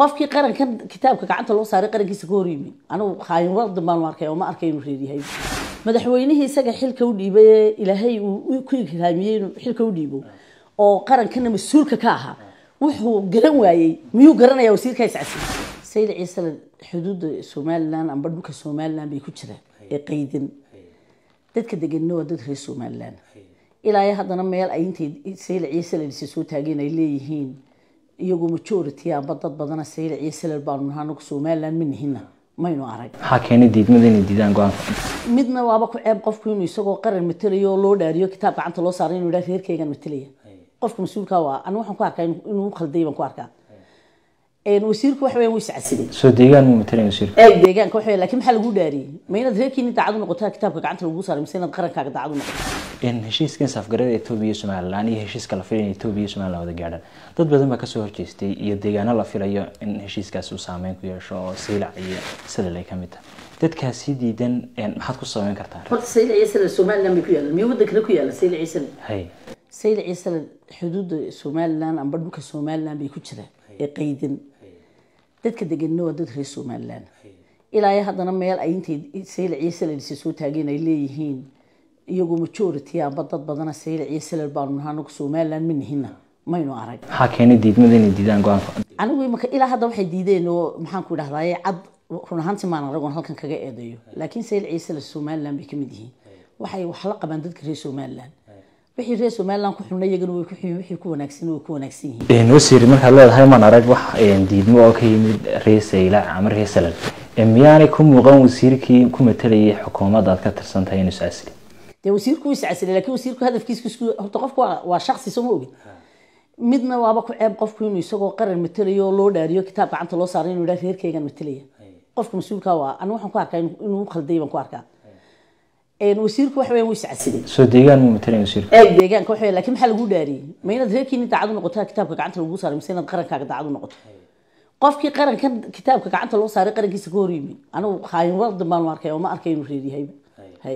qofkii qarankan kitaabka gacanta loo saaray qarankiisa ka horyimi anigu khaayin wardan baan arkay oo ma arkay inuu reeryahay madaxweynihii isaga xilka u dhiibay ee ilaahay uu ku ikraamiyey inuu xilka u dhiibo oo qarankana mas-uulka ka ahaa wuxuu garan waayey miyuu garanayaa wasiirka iscasi sayid ciise xuduudda somalilan amba dhulka somalilan bay ku jiraan ee qaydan dadka deganna waa dad reer somalilan ilaa iyo haddana meel ay intay sayid ciise ladhisa soo taageen ay leeyihiin iyagu majority amba dad badana sayid ciise lal baanu nahaa anagu somalilan ma nihina maynu arag maxaa keenay diidmada inay diidaan go-aanka midna waaba ku ceeb qofku inuu isagoo qaran matelayo oo loo dhaariyo kitaab gacanta loo saaray inuu yidhaha reerkaygan matalaya qofka mas-uulka waa aniga waxaan ku arkaa inuu u khalday baan ku arkaa wasiirku waxa weeyaan wuu iscasilay soo deegaan muu matalaya wasiirka eeg deegaanka waxa weeyaan laakiin maxaa lagu dhaariyey ma inaad reerkiini daacad u noqotaa kitaabka gacanta lagu saaray mise inaad qarankaaga daacad u noqoto in heshiiskan safgarada etoobiya iyo somalilan iyo heshiiska la filayo in etoobiya iyo somalilan wada gaadhaan dad badan baa kasoo horjeestay iyo deegaano la filayo in heshiiskaasi uu saameyn ku yeesho oo siilac iyo sadal ay ka mid tahay dadkaasi diidan maxaad ku sameyn kartaa horta sayid ciise somalilan bay ku yaalan miyo waddan kale ku yaalan sayid ciise hay sayid ciise xuduudda somalilan amba dhulka somalilan bay ku jiraan ee qaydan dadka deganna waa dad reer somalilan ilaa iyo haddana meel ay intay sayid ciise ladhisa soo taageen ay leeyihiin iyagu majority amba dad badana sayid ciise lal baanu nahaa anagu somalilan ma nihina maynu arag maxaa keenay diidmada inay diidaan go-aanka anigu imaka ilaa hadda waxay diideen oo maxaan ku idhahdaye cad run ahaantii maan aragoon halkan kaga eedeeyo laakiin sayid ciise la somalilan bay kamid yihiin waxay wax la qabaan dadka reer somalilan wixii reer somalilan ku xunna iyagana way ku xun wixii ku wanaagsan way ku wanaagsan yihiin wasiir markaad leedahay maan arag wax diidmo oo ka yimid reer saylac ama reer salal miyaanay ku muuqan wasiirkii ku matalayay xukuumadda aad ka tirsan tahay inuu iscasili dee wasiirku wuu iscasilay laakiin wasiirku hadafkiisa isku horta qofku waa waa shaksi soo ma ogin midna waaba ku ceeb qofku inuu isagoo qaran matelayo oo loo dhaariyo kitaab gacanta loo saaray inuu yidhaha reerkaygan matalaya qofka mas-uulka waa aniga waxaan ku arkaa inuu u khalday baan ku arkaa wasiirku waxa weeyaan wuu iscasilay soo deegaan muu matalaya wasiirka eeg deegaanka waxa weeyaan laakiin maxaa lagu dhaariyey ma inaad reerkiini daacad u noqotaa kitaabka gacanta lagu saaray mise inaad qarankaaga daacad u noqoto qofkii qarankan kitaabka gacanta loo saaray qarankiisa ka horyimi anigu khaayin wardan baan arkay oo ma arkay inuu reeryahay hay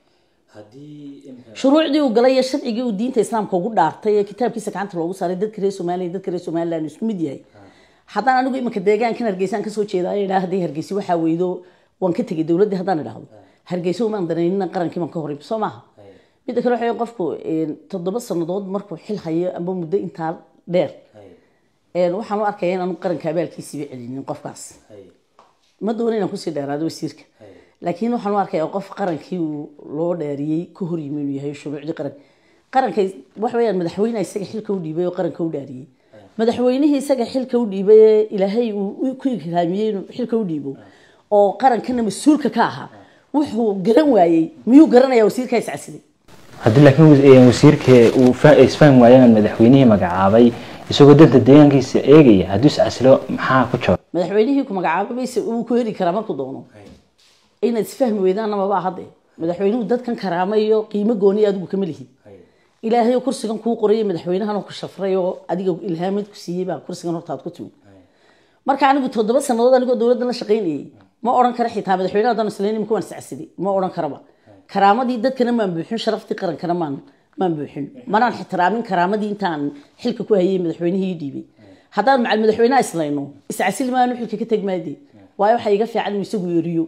shuruucdii uu galay iyo sharcigii uu diinta islaamka ugu dhaartay ee kitaabkiisa gacanta loogu saaray dadka reer soomaaliya dadka reer somaliland isku mid yahay haddaan anigu iminka deegaankan hargeysaan kasoo jeedaa idhaa haddii hargeysi waxaa weydo waan ka tegay dowladdii haddaan idhaahdo hargeysa umaan danaynina qarankii baan ka horey soo maaha midda kale waxa qofku toddoba sanadood markuu xil hayo amba muddo intaa dheer waxaan u arkaya in aanu qaranka abaalkiisiiba celinin qofkaas ma doono inaan kusii dheeraado wasiirka laakiin waxaan u arkaya qof qarankii uu loo dhaariyey ka horyimi inuu yahay shuruucdii qaranka qaranka waxa weeyaan madaxweyneha isaga xilka u dhiibay oo qaranka u dhaariyey madaxweynihii isaga xilka u dhiibay ee ilaahay uu ku ikraamiyey inuu xilka u dhiibo oo qarankana mas-uulka ka ahaa wuxuu garan waayey miyuu garanayaa wasiirka iscasilay haddii laakiin wasiirka uu isfahmi waayaan madaxweynihii magacaabay isagoo danta deegaankiisa eegaya hadduu iscasilo maxaa ku jaba madaxweynihii ku magacaabay bayse uu ku heri karaa markuu doono inaad isfahmi weydaanna mabaa hadde madaxweynuhu dadkan karaama iyo qiimo gooniya adigu kama lihin ilaahay oo kursigan kuu qorayay madaxweynahan ku shafray oo adiga ilhaamid ku siiyey baa kursigan hortaad ku timid marka anigu toddoba sanadood anigoo dowladdan la shaqaynayay ma odhan kara xitaa madaxweynaha haddaan islayn imika waan iscasilay ma odhan karaba karaamadii dadkana maan buuxin sharaftii qarankana maan maan buuxin manaan ixtiraamin karaamadii intaan xilka ku hayay madaxweynihii dhiibay haddaan macal madaxweynaha islayno iscasili maanu xilka ka teg maade waayo waxaa iga fiican inuu isagu yeeriyo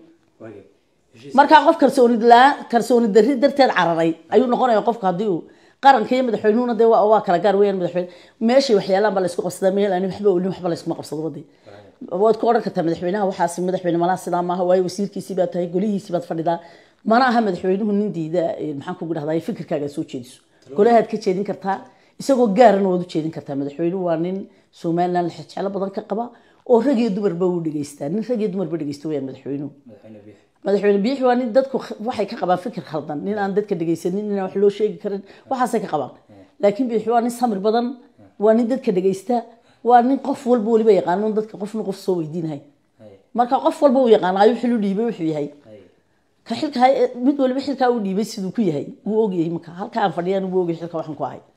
markaa qof kalsooni kalsooni darri darteed cararay ayuu noqonaya qofku haddii uu qaranka iyo madaxweynuhuna dee waa kala gaar weyaan madaxweyne meeshay waxyaalaan baa laysku qabsadaa meel aan waxba olin waxba layskuma qabsado wade waad ku odhan kartaa madaxweynaha waxaas madaxweyne malaha sidaa maaha waayo wasiirkiisii baad tahay golihiisii baad fadhidaa mana aha madaxweynuhu nin diida maxaan kugu dhahdaa fikirkaaga soo jeediso golahaad ka jeedin kartaa isagoo gaarana waad u jeedin kartaa madaxweynuhu waa nin somaliland jeclo badan ka qaba oo rag iyo dumarba uu dhegeystaa nin rag iyo dumarba dhegeysta weyaan madaxweynuhu madaxweyne biixi waa nin dadku waxay ka qabaan fikir khaldan nin aan dadka dhegeysanin nin aan wax loo sheegi karin waxaasay ka qabaan laakiin biixi waa nin samir badan waa nin dadka dhegeysta waa nin qof walba weliba yaqaano dadka qofna qof soo weydiinahay marka qof walba uu yaqaano ayuu xil u dhiibay wuxuu yahay ka xilka mid waliba xilkaa uu dhiibay siduu ku yahay wuu ogyahay marka halka aan fadhiyaan wuu ogyahay xilka waxaan ku ahay